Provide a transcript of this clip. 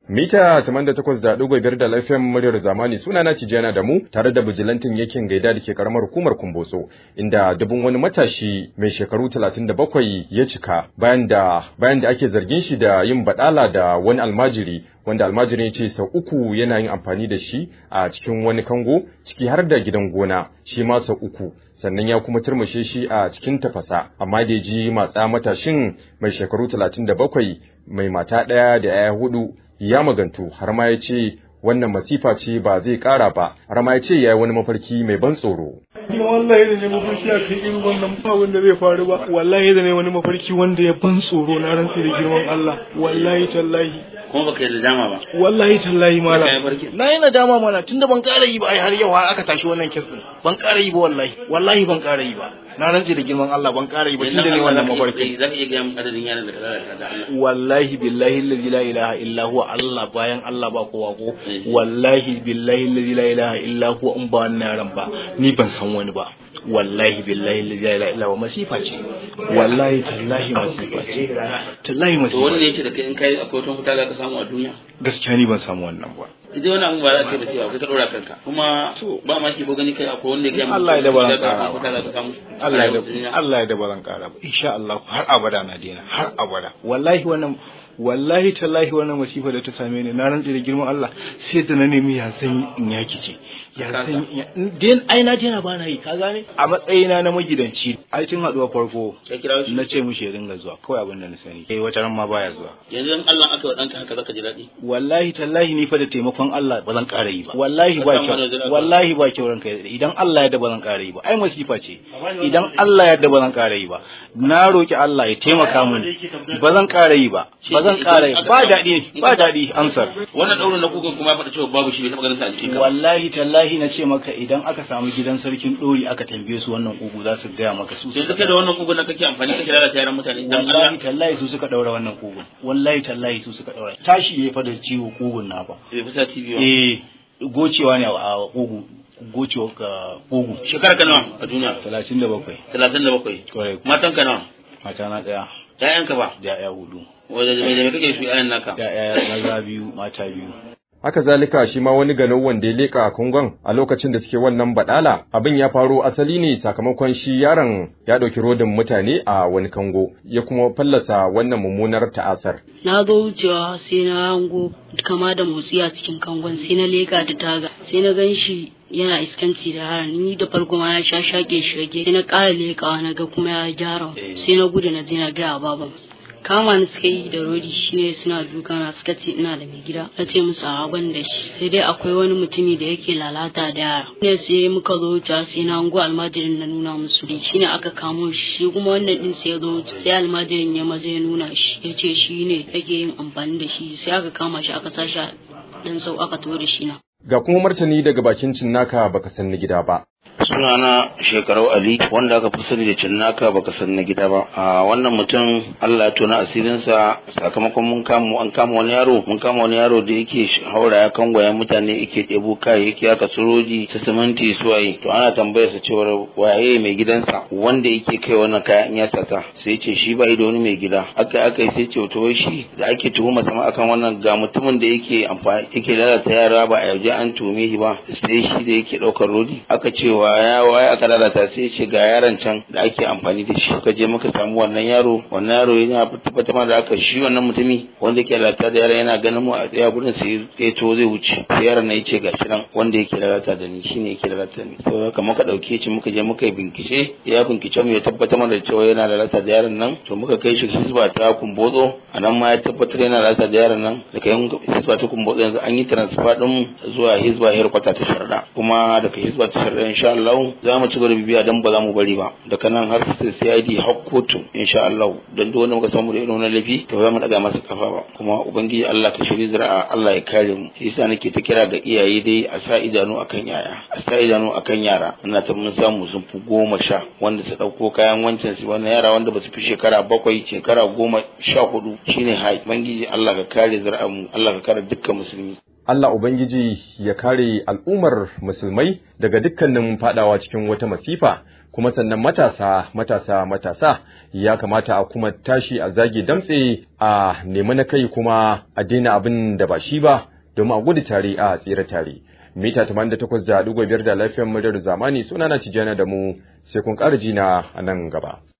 Mita 88.5 da lafiyan muryar zamani suna na Tijjana da mu tare da bijilantin yakin gaida da ke karamar hukumar Kumbotso inda dubun wani matashi mai shekaru 37 ya cika bayan da bayan da ake zargin shi da yin badala da wani almajiri wanda almajirin ya ce sau uku yana yin amfani da shi a cikin wani kango ciki har da gidan gona shi ma sau uku sannan ya kuma turmushe shi a cikin tafasa amma da ji matsa matashin mai shekaru 37 mai mata ɗaya da 'ya'ya hudu ya magantu har ma ya ce wannan masifa ce ba zai ƙara ba har ma ya ce ya yi wani mafarki mai ban tsoro. Kuma wallahi da ne mafarki a kan irin wannan ba wanda zai faru ba wallahi da ne wani mafarki wanda ya ban tsoro na rantsi da girman Allah wallahi tallahi kuma baka yi nadama ba wallahi tallahi malam Kai farki. na yi nadama mana tunda ban ƙara yi ba ai har yau har aka tashi wannan kes din ban ƙara yi ba wallahi wallahi ban ƙara yi ba na rantsi da girman Allah ban ƙara yi ba tunda ne wannan mafarki za ka iya gaya min adadin yaran da ka lalata da Allah wallahi billahi allazi la ilaha illa huwa Allah bayan Allah ba kowa ko wallahi billahi allazi la ilaha illa huwa in ba wannan yaran ba ni ban san wani ba wallahi billahi allazi la ilaha illa huwa masifa ce wallahi tallahi masifa ce tallahi to masifa wani ne ce yace da kai in kai akwai wata mutane za ka samu a duniya gaskiya ni ban samu wannan ba idan wani abu ba za a ce ba cewa kai ka dora kanka kuma ba ma ki ko gani kai akwai wanda ya gaya maka Allah ya da baran cewa kara akwai mutane za ka samu a Allah ya rayuwar duniya. da Allah ya da baran kara ba insha Allah har abada na daina har abada wallahi wannan wallahi tallahi wannan masifa da ta same ni na rantsi da girman Allah sai da na nemi ya san in yaki ce ya san den ai na daina ba na yi ka gane a matsayina na magidanci ai tun haduwa farko Ka kira shi na ce mushi ya dinga zuwa kawai abin da na sani kai wata ran ma baya zuwa yanzu in Allah aka wa ɗanka haka zaka ji daɗi wallahi tallahi ni fa da taimakon Allah ba zan ƙara yi ba wallahi ba Ka samu kyau wani zira- wallahi ba kyau ranka ya daɗe. idan Allah ya da ba zan ƙara yi ba ai masifa ce idan Allah ya da ba zan ƙara yi ba na roki Allah ya taimaka mini ba zan ƙara yi ba ba zan ƙara yi ba daɗi ba daɗi amsar wannan ɗaurin na kukan kuma ya faɗa cewa babu shi bai taɓa ganin ta a jikin ka ba. wallahi tallahi na ce maka idan aka samu gidan sarkin ɗori aka tambaye su wannan kugu za su gaya maka su yanzu kai da wannan kukan na kake amfani kake lalata yaran mutane dan wallahi Allah tallahi su suka ɗaura wannan kugun wallahi tallahi su suka ɗaura tashi ya fa da ciwo kugun na ba bai fi sati biyu ba. eh gocewa ne a kugu gocewa ka kugu shekara ka nawa a duniya talatin da bakwai talatin da bakwai kwarai matan ka nawa mata na ɗaya ƴaƴanka ba da ya hudu wanda da me da me kake su ƴaƴan naka da ya maza biyu mata biyu Haka zalika shi ma wani ganau wanda ya leƙa a Kongon a lokacin da suke wannan badala abin ya faro asali ne sakamakon shi yaron ya ɗauki rodin mutane a wani kango ya kuma fallasa wannan mummunar ta'asar. na zo wucewa sai na hango kama da motsi a cikin kangon sai na leka da taga sai na gan shi yana iskanci da yaran ni da farko ma ya sha shake shage sai na ƙara lekawa na ga kuma ya gyara sai na gudu na je na gaya baban kama ni suka yi da rodi shine suna duka na suka ce ina da mai gida na ce musu a ban da shi sai dai akwai wani mutumi da yake lalata da yara ne sai muka zo wuce sai na hango almajirin na nuna musu shi shine aka kamo shi shi kuma wannan din sai ya zo wuce sai almajirin ya maza ya nuna shi ya ce shi ne yake yin amfani da shi sai aka kama shi aka sa shi a dan sau aka to da shi na Ga kuma martani daga bakin cinnaka baka san na gida ba. sunana shekarau ali wanda aka fi sani da cinnaka baka san na gida ba a wannan mutum Allah ya tona asirinsa sakamakon mun kama an kama wani yaro mun kama wani yaro da yake haura ya kangwaya mutane yake ɗebo kayayyaki aka suroji su siminti su waye to ana tambayar sa cewar waye mai gidansa wanda yake kai wannan kaya in ya sata sai ce shi ba da wani mai gida aka aka yi sai ce to wai shi da ake tuhuma sama akan wannan ga mutumin da yake amfani yake lalata yara ba a yauje an tuhume shi ba sai shi da yake ɗaukar rodi aka ce wa ya waye aka lalata sai ce ga yaron can da ake amfani da shi ka je muka samu wannan yaro wannan yaro yana tabbatar da aka shi wannan mutumi wanda yake lalata da yaron yana ganin mu a tsaya gurin sai ya to zai wuce sai yaron na yace gashi nan wanda yake lalata da ni shine yake lalata da ni to haka muka dauke shi muka je muka yi bincike ya bincike mu ya tabbatar mana da cewa yana lalata da yaron nan to muka kai shi hisba ta kumbotso a nan ma ya tabbatar yana lalata da yaron nan da kai hisba ta kumbotso yanzu an yi transfer din zuwa hisba herkwata ta sharda kuma daga hisba ta sharda insha Allah za mu ci gaba da bibiya dan ba za mu bari ba daga nan har sai CID har kotu insha Allah dan duk wanda muka samu da irin wannan laifi to za mu daga masa kafa ba kuma ubangiji Allah ka shiri zira'a Allah ya kare mu shi yasa nake ta kira ga iyaye dai a sa idanu akan yaya a sa idanu akan yara ina ta mun samu sun fi goma sha wanda su dauko kayan wancan su wannan yara wanda ba su fi shekara bakwai shekara goma sha hudu shine hai ubangiji Allah ka kare zira'a mu Allah ka kare dukkan musulmi Allah Ubangiji ya kare al'ummar musulmai daga dukkanin fadawa cikin wata masifa kuma sannan matasa matasa matasa ya kamata a kuma tashi a zage damtse a nemi na kai kuma a daina abin da ba shi ba domin a gudu tare a tsira tare mita 88.5 da lafiyar muryar zamani sunana tijjana da mu sai kun ƙara jina a nan gaba